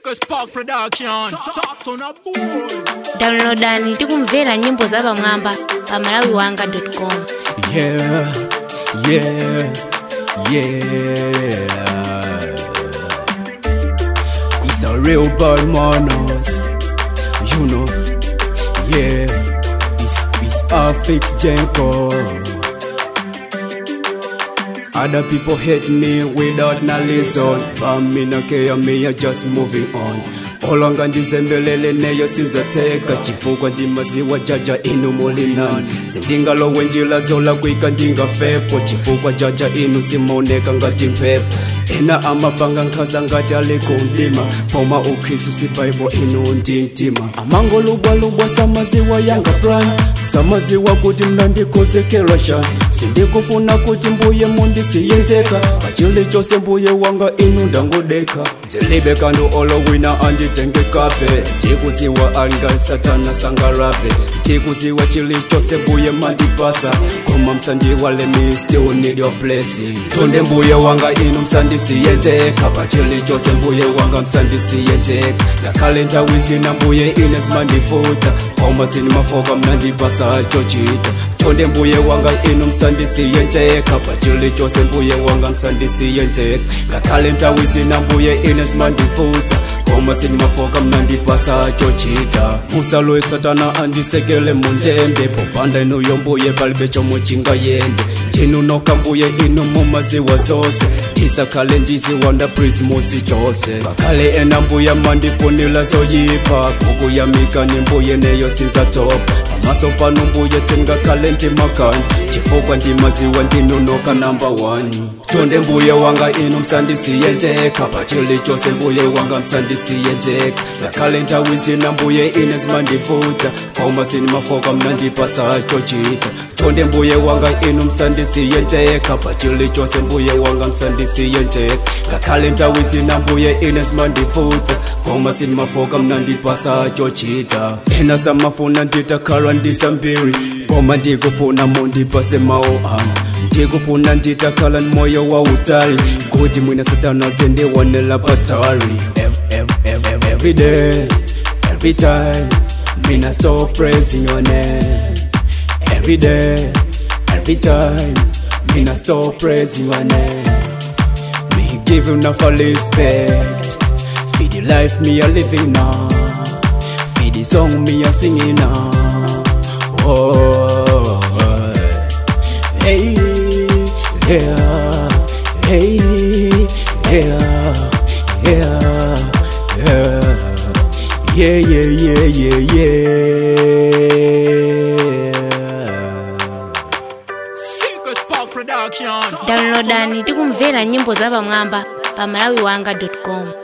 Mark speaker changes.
Speaker 1: Circus Park Production. Top, top on a board.
Speaker 2: downloadani tikumvera nyimbo za pamwamba pa malawiwanga.com
Speaker 3: Yeah, yeah, yeah. It's a real bad manners, you know. Yeah, it's it's a fixed Jenko. Other people hate me without no reason, but me no care, me I just moving on. olanga ndizembelele neyo sinzateka chifukwa ndimaziwa jaja inu mulinani sindingalowe njila zolakwika ndingafepo chifukwa jaja inu simaoneka ngati mphepo ena amapanga nkhaza ngati alikumdima poma ukristu sibaibo inu ndintima amangolubwalubwa samaziwa yanga plan samaziwa kuti mnandikhozekera shani sindikufuna kuti mbuye mundisiyenzeka pachili chose mbuye wanga inu ndangodeka zilibe kandu olowina anditengekape tikuziwa alinga satana sangarape tikuziwa chili chose mbuye mandipasa koma msandiwale me still need your blessing tonde mbuye wanga inu msandisiyenzeka pachili chose mbuye wanga msandisiyenzeka ngakhale nthawi zina mbuye ine zimandivuta koma sinimafoka mnandipasa chochita tonde mbuye wanga inu msandisiyenzeka pachili chose mbuye wanga msandisiyenzeka ngakhale nthawi zina mbuye ine zimandivuta koma sinimafoka mnandipasa chochita musalowe satana andisekele mundende popanda inuyo mbuye palibe chomwe chingayende ndinu noka mbuye inu mumaziwa zose tisakhale ndiziwanda prismusi chose ngakhale ena mbuya mandifunila zoyipa kukuyamika ni mbuye neyo sinzatopa pamaso pano mbuye singakhale ndimakani chifukwa ndimaziwa ndinunoka namba 1 tonde mbuye wanga inu msandisiyenzeka pachili chose mbuye wanga msandisiyenzeka ngakhale nthawi zina mbuye ine zimandivuta koma sinimafoka mnandipasa chochita tonde mbuye wanga inu msandisiyenzeka pachili chose mbuye wanga msandisiyenzeka ngakhale nthawi zina mbuye ine zimandivuta koma sinimafoka mnandipasa chochita ena samafuna nditakhala ndisambiri koma ndikufuna mundipase mawu anu ndikufuna nditakhala ni moyo wa utali kuti mwina satana zindiwonela patali Ev- ev- ev- ev- every day every time mina stop praising your name every day every time mina stop praising your name me give you enough respect for the life me a living now for the song me a singing now oh hey yeah hey yeah yeah yeah yeah yeah yeah yeah yeah
Speaker 1: Circus Park Production.
Speaker 2: downloadani tikumvera nyimbo za pamwamba pa malawiwanga.com